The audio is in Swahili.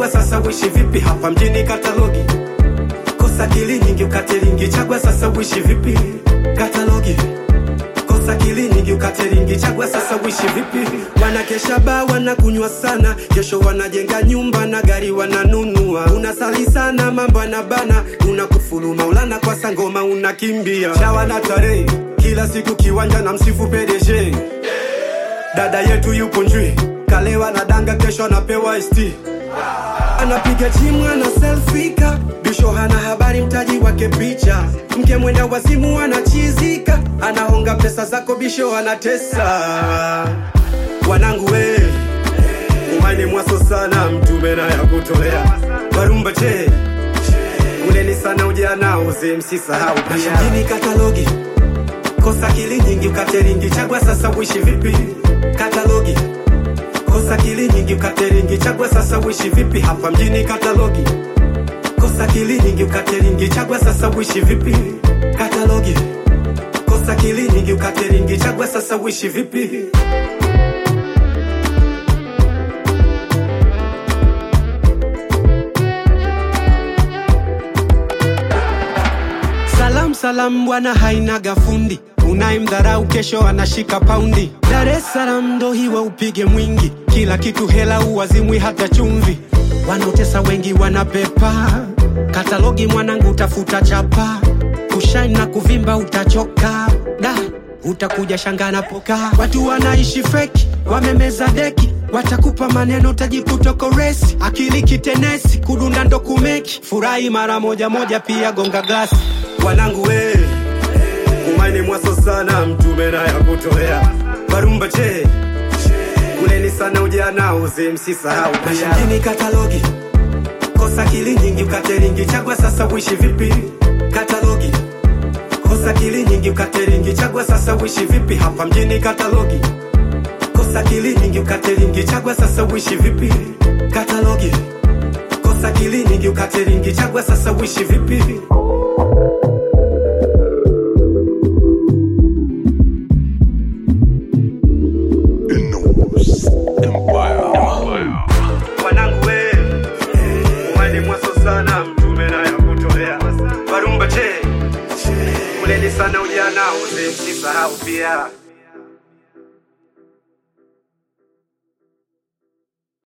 chagua sasa uishi vipi hapa mjini katalogi kosa kili nyingi ukate ringi chagua sasa uishi vipi katalogi kosa kili nyingi ukate ringi chagua sasa uishi vipi wanakesha ba wanakunywa sana kesho wanajenga nyumba na gari wananunua unasali sana mambo anabana unakufulu maulana kwa sangoma unakimbia chawa na tarehe kila siku kiwanja na msifu PDG dada yetu yupo njwi kalewa na danga kesho anapewa ST anapiga jimu ana selfika bisho hana habari mtaji wake picha mke mwenda wazimu anachizika anahonga pesa zako bisho anatesa wanangu we umaini mwaso sana mtume na ya kutolea warumba che uleni sana ujana uze msisahau pia mjini katalogi kosa kili nyingi ukateringi chagua sasa uishi vipi katalogi kosa kili nyingi ukateringi chagua sasa uishi vipi hapa mjini katalogi kosa kili nyingi ukateringi chagua sasa uishi vipi katalogi kosa kili nyingi ukateringi chagua sasa uishi vipi Salam salam bwana hainaga fundi unayemdharau kesho anashika paundi Dar es Salaam ndo hiwa upige mwingi kila kitu hela uwazimwi hata chumvi wanaotesa wengi wanapepa katalogi mwanangu utafuta chapa kushaini na kuvimba utachoka da utakuja shangana poka watu wanaishi feki wamemeza deki watakupa maneno utajikutoko resi akili kitenesi kudunda ndo kumeki furahi mara moja moja pia gonga glasi wanangu we umaini mwaso sana mtume na ya kutolea barumba che kuleni sana ujana uze msisahau pia mjini katalogi kosa kili nyingi ukateringi chagua sasa uishi vipi katalogi kosa kili nyingi ukateringi chagua sasa uishi vipi hapa mjini katalogi kosa kili nyingi ukateringi chagua sasa uishi vipi katalogi kosa kili nyingi ukateringi chagua sasa uishi vipi Enos Empire. wanangu we umani mwaso sana mtume na ya kutolea barumba che kuleni sana ujana uze msisahau pia